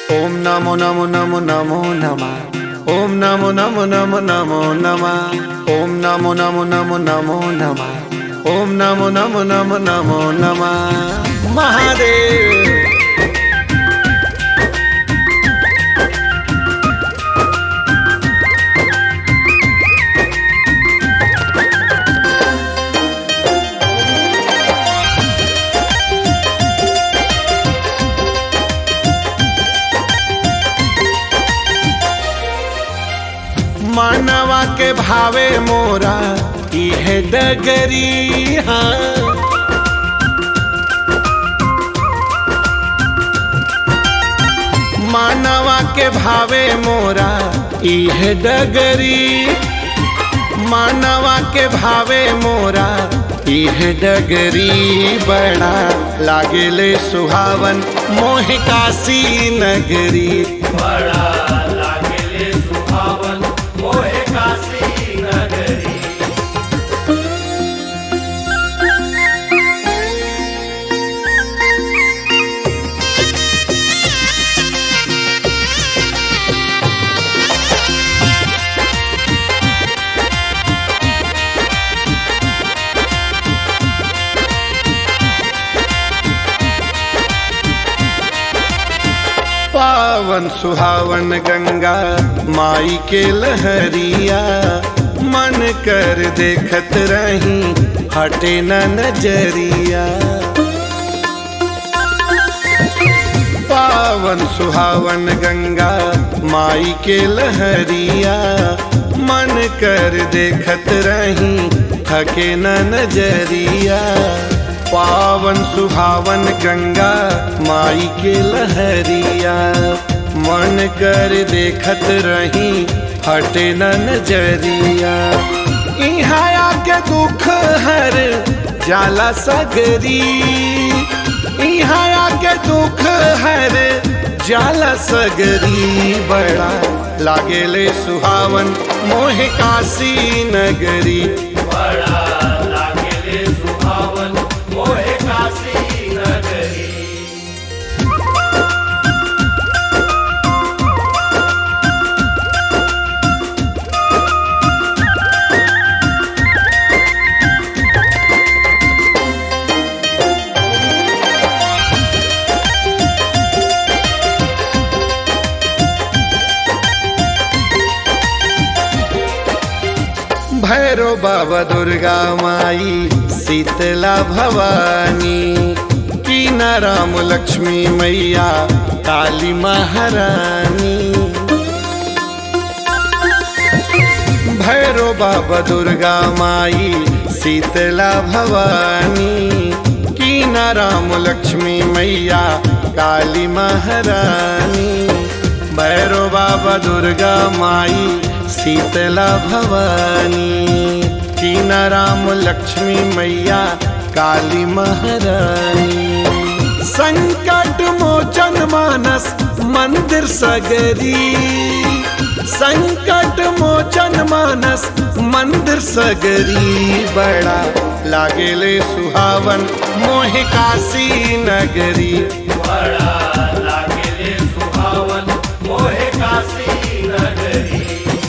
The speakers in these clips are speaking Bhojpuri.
ओम नमो नमो नमो नमो नमः ओम नमो नमो नमो नमो नमः ओम नमो नमो नमो नमो नमः ओम नमो नमो नमो नमो नमः महादेव मानवा के भावे मोरा इह डगरी हाँ मानवा के भावे मोरा इह डगरी मानवा के भावे मोरा इह डगरी बड़ा लागेले सुहावन मोह काशी नगरी बड़ा लागेले सुहावन मोहे काशी नगरी पावन सुहावन गंगा माई के लहरिया मन कर देखत रही हटे न नजरिया पावन सुहावन गंगा माई के लहरिया मन कर देखत रही थके न नजरिया पावन सुहावन गंगा माई के लहरिया मन कर देखत रही हटे न नजरिया इहाँ आके दुख हर जाला सगरी इहाँ आके दुख हर जाला सगरी बड़ा लागेले सुहावन मोह काशी नगरी बड़ा लागेले सुहावन मोहे काशी नगरी भैरो बाबा दुर्गा माई शीतला भवानी कीना राम लक्ष्मी मैया काली महारानी भैरो बाबा दुर्गा माई शीतला भवानी कीना राम लक्ष्मी मैया काली महारानी भैरो बाबा दुर्गा माई शीतला भवानी कीना राम लक्ष्मी मैया काली महारानी संकट मोचन मानस मंदिर सगरी संकट मोचन मानस मंदिर सगरी बड़ा लागेले सुहावन मोह काशी नगरी बड़ा लागेले सुहावन मोहे काशी नगरी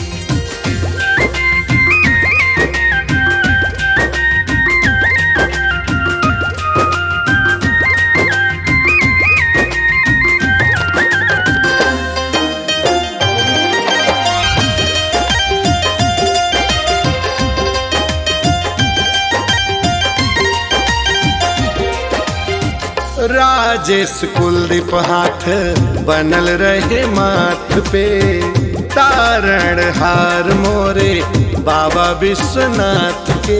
राजेश कुलदीप हाथ बनल रहे माथ पे तारण हार मोरे बाबा विश्वनाथ के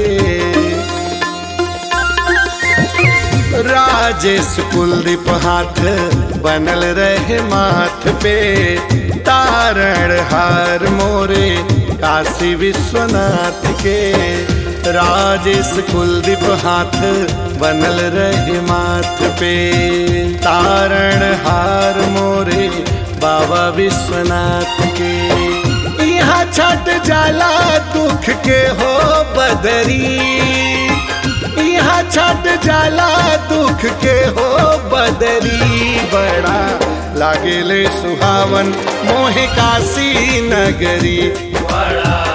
राजेश कुलदीप हाथ बनल रहे माथ पे तारण हार मोरे काशी विश्वनाथ के राजेश कुलदीप हाथ बनल रहे माथ पे तारण हार मोरे बाबा विश्वनाथ के यहाँ छठ जाला दुख के हो बदरी यहाँ छठ जाला दुख के हो बदरी बड़ा लागेले सुहावन मोहे काशी नगरी बड़ा